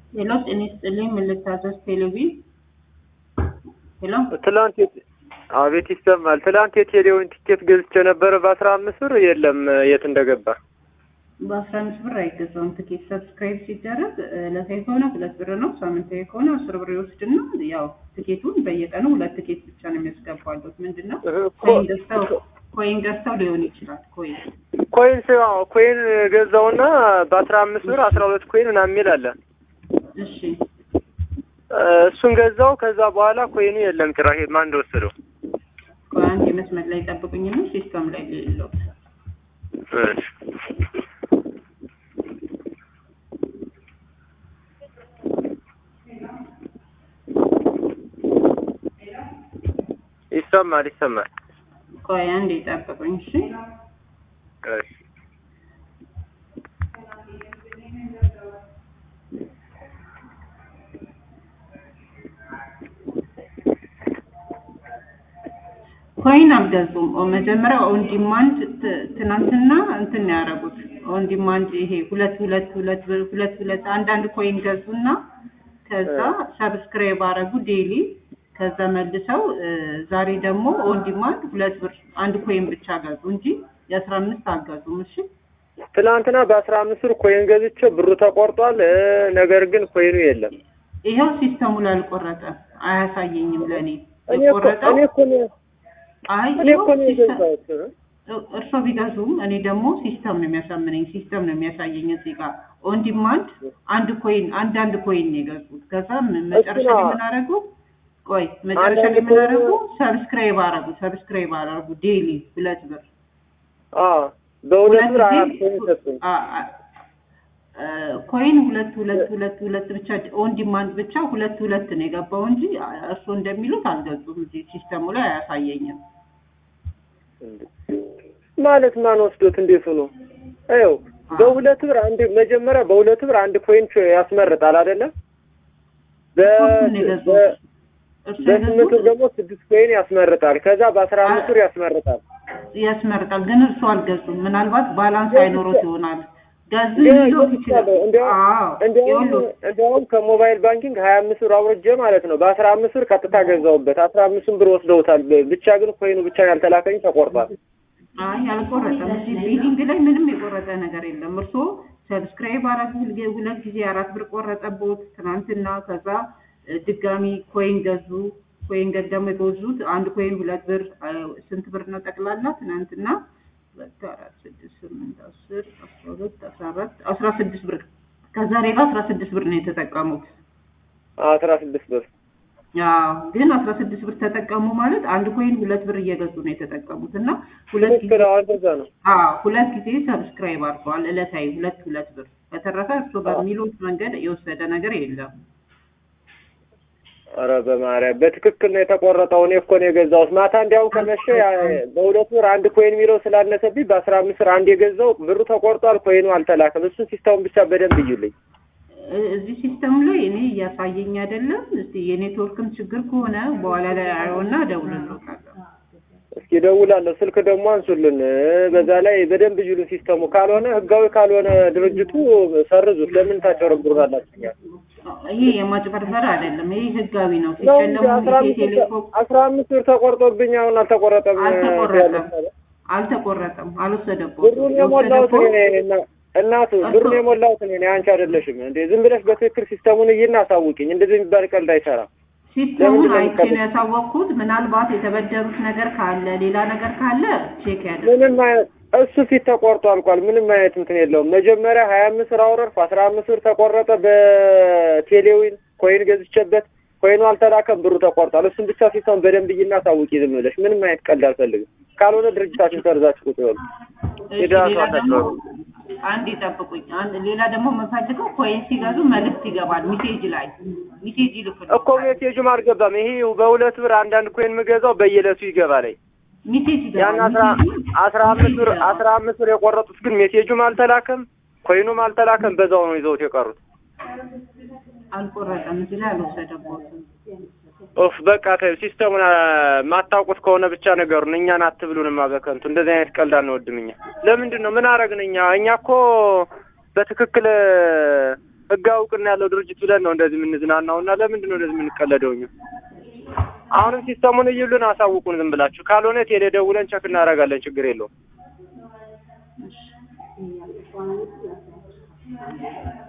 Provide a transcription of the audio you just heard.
ሄሎ ጤና ይስጥልኝ ምን ልታዘዝ ቴሌቪዥን ሄሎ ትላንት የት- አቤት ይሰማል። ትላንት የቴሌውን ቲኬት ገዝቼ ነበረ በአስራ አምስት ብር የለም የት እንደገባ በአስራ አምስት ብር አይገዛውም ትኬት ሰብስክራይብ ሲደረግ ዕለታዊ ከሆነ ሁለት ብር ነው ሳምንታዊ ከሆነ አስር ብር ይወስድና ያው ትኬቱን በየቀኑ ሁለት ትኬት ብቻ ነው የሚያስገባሉት ምንድን ነው ኮይን ገዝተው ኮይን ገዝተው ሊሆን ይችላል ኮይን ኮይን ስ- አዎ፣ ኮይን ገዛውና በአስራ አምስት ብር አስራ ሁለት ኮይን ምናምን የሚል አለ እሺ እ፣ እሱን ገዛው። ከዛ በኋላ ኮይኑ የለም ጭራሽ ማን እንደወሰደው። ቆይ አንድ የመስመር ላይ ጠብቁኝና ሲስተም ላይ ሌለው እሺ። ይሰማል ይሰማል። ቆይ አንድ ጠብቁኝ እሺ እሺ። ኮይን አልገዙም። ኦ መጀመሪያ ኦን ዲማንድ ት- ትናንትና እንትን ነው ያደረጉት። ኦን ዲማንድ ይሄ ሁለት ሁለት ሁለት ብር ሁለት ሁለት አንዳንድ ኮይን ገዙና ከዛ ሰብስክራይብ አረጉ ዴይሊ። ከዛ መልሰው እ፣ ዛሬ ደግሞ ኦን ዲማንድ ሁለት ብር አንድ ኮይን ብቻ ገዙ እንጂ የአስራ አምስት አልገዙም። እሺ ትናንትና በአስራ አምስት ብር ኮይን ገዝቼ ብሩ ተቆርጧል። እ፣ ነገር ግን ኮይኑ የለም። ይኸው ሲስተሙ ላይ አልቆረጠም፣ አያሳየኝም ለእኔ እኔ እኮ የቆረጠው እኔ እኮ ነው አይ እኔ እኮ ነው ይኸው ሲስተም የገዛሁት እ። እርሶ ቢገዙም እኔ ደግሞ ሲስተም ነው የሚያሳምነኝ። ሲስተም ነው የሚያሳየኝ እዚህ ጋር ኦን ዲማንድ አንድ ኮይን አንድ አንድ ኮይን ነው የገዙት። ከዛ ም- መጨረሻ ላይ ነው። ምን አደረጉ? ቆይ መጨረሻ ላይ ምን አደረጉ? ሰብስክራይብ አደረጉ። ሰብስክራይብ አደረጉ ዴይሊ ሁለት ብር አዎ በሁለት ብር ሁለት አራት ጊዜ ኮይን ሰጡኝ። አ- አ- አ፣ ኮይን ሁለት ሁለት ሁለት ሁለት ብቻ ኦን ዲማንድ ብቻ ሁለት ሁለት ነው የገባው እንጂ እርሶ እንደሚሉት አልገዙም። እዚህ ሲስተሙ ላይ አያሳየኝም። ማለት ማን ወስዶት እንዴት ሆኖ ይኸው በሁለት ብር አንድ መጀመሪያ በሁለት ብር አንድ ኮይን ያስመርጣል አይደለም ሶስቱን ነው የገዙት። እርሶ በስምንት የገዙት ብር ደግሞ ስድስት ኮይን ያስመርጣል ከዛ በአስራ አምስት ብር ያስመርጣል ያስመርጣል ግን እርሱ አልገዙም። ምናልባት ባላንስ አይኖሮት ይሆናል። ገዙ ግን ሊሎት ይችላል። ገዝቻለሁ። እንዲያውም አዎ እንዲያውም ይኸውልህ፣ እንዲያውም ከሞባይል ባንኪንግ ሀያ አምስት ብር አውርጄ ማለት ነው በአስራ አምስት ብር ቀጥታ ገዛውበት አስራ አምስቱን ብር ወስደውታል ብቻ ግን ኮይኑ ብቻ ያልተላከኝ ተቆርጧል አይ አልቆረጠም። እዚህ ቢሊንግ ላይ ምንም የቆረጠ ነገር የለም። እርሶ ሰብስክራይብ አራት ጊዜ ሁለት ጊዜ አራት ብር ቆረጠቦት ትናንትና። ከዛ እ፣ ድጋሚ ኮይን ገዙ። ኮይን ገ- ደግሞ የገዙት አንድ ኮይን ሁለት ብር እ፣ ስንት ብር ነው ጠቅላላ ትናንትና? ሁለት አራት ስድስት ስምንት አስር አስራ ሁለት አስራ አራት አስራ ስድስት ብር ከዛሬ ጋር አስራ ስድስት ብር ነው የተጠቀሙት። አስራ ስድስት ብር አዎ ግን አስራ ስድስት ብር ተጠቀሙ ማለት አንድ ኮይን ሁለት ብር እየገዙ ነው የተጠቀሙት እና ሁለት ጊዜ ትክክል አዎ እንደዛ ነው አዎ ሁለት ጊዜ ሰብስክራይብ አድርገዋል ዕለታዊ ሁለት ሁለት ብር በተረፈ እርሱ በሚሉት መንገድ የወሰደ ነገር የለም ኧረ በማርያም በትክክል ነው የተቆረጠው። እኔ እኮ ነው የገዛሁት ማታ እንዲያውም ከመሸ ያ- በሁለት ብር አንድ ኮይን የሚለው ስላነሰብኝ በአስራ አምስት ብር አንድ የገዛው ብሩ ተቆርጧል፣ ኮይኑ አልተላከም። እሱን ሲስተሙን ብቻ በደንብ እዩልኝ። እ- እዚህ ሲስተም ላይ እኔ እያሳየኝ አይደለም እስቲ የኔትወርክም ችግር ከሆነ በኋላ ላይ አየውና እደውልልዎታለሁ እስኪ እደውላለሁ። ስልክ ደግሞ አንሱልን። እ፣ በዛ ላይ በደንብ እዩልን ሲስተሙ። ካልሆነ ህጋዊ ካልሆነ ድርጅቱ ሰርዙት። ለምን ታጨረብሩናላችሁ? ይሄ የማጭበርበር አይደለም ይሄ ህጋዊ ነው ነው እንጂ ሲሸለሙ አስራ አምስት ብር ቴሌኮም አስራ አምስት ብር ተቆርጦብኝ አሁን አልተቆረጠም። አልተቆረጠም አልተቆረጠም አልወሰደቦትም ብሩን የሞላሁት እኔ የወሰደቦት ነኝ። እና- እናቱ ብሩን የሞላሁት እኔ ነኝ፣ አንቺ አይደለሽም እንዴ? ዝም ብለሽ በትክክል ሲስተሙን እይና አሳውቂኝ። እንደዚህ የሚባል ቀልድ አይሰራም። ሲስተሙን ለምንድን ነው አይቼ ነው የምትቀበለው? ያሳወቅኩት። ምናልባት የተበደሩት ነገር ካለ ሌላ ነገር ካለ ቼክ ያድርጉ። ምንም አይነት እሱ ፊት ተቆርጦ አልቋል። ምንም አይነት እንትን የለውም። መጀመሪያ ሀያ አምስት ብር አወረድኩ፣ አስራ አምስት ብር ተቆረጠ በቴሌዊን ኮይን ገዝቼበት ኮይኑ አልተላከም፣ ብሩ ተቆርጧል። እሱን ብቻ ሲስተሙን በደንብ እይና አሳውቂ ዝም ብለሽ። ምንም አይነት ቀልድ አልፈልግም። ካልሆነ ድርጅታችን ሰርዛችሁ ቁጭ በሉ። እሺ፣ የደራሱ ሌላ ደግሞ አታጭበርብሩ። አንድ ይጠብቁኝ። አንድ ሌላ ደግሞ የምፈልገው ኮይን ሲገዙ መልዕክት ይገባል ሚሴጅ ላይ ሚሴጅ ይልኩልኝ። እኮ ሜሴጁም አልገባም። ይሄ በሁለት ብር አንዳንድ ኮይን የምገዛው በየዕለቱ ይገባል። ሚሴጅ ያን ይገባል። አስራ ሚሴጁ አስራ አምስት ብር አስራ አምስት ብር የቆረጡት ግን ሜሴጁም አልተላከም፣ ኮይኑም አልተላከም። በዛው ነው ይዘውት የቀሩት። አልቆረጠም። እዚህ ላይ አልወሰደቦትም። ኦፍ በቃ ተይው። ሲስተሙን አ፣ ማታውቁት ከሆነ ብቻ ነገሩን እኛን አትብሉንማ በከንቱ። እንደዚህ አይነት ቀልድ አንወድም እኛ። ለምንድን ነው ምን አረግን እኛ? እኛ እኮ በትክክል ህጋዊ እውቅና ያለው ድርጅት ብለን ነው እንደዚህ የምንዝናናው እና ለምንድን ነው እንደዚህ የምንቀለደው እኛ? አሁንም ሲስተሙን እዩልን፣ አሳውቁን ዝም ብላችሁ። ካልሆነ ቴሌ ደውለን ቸክ እናደርጋለን፣ ችግር የለውም።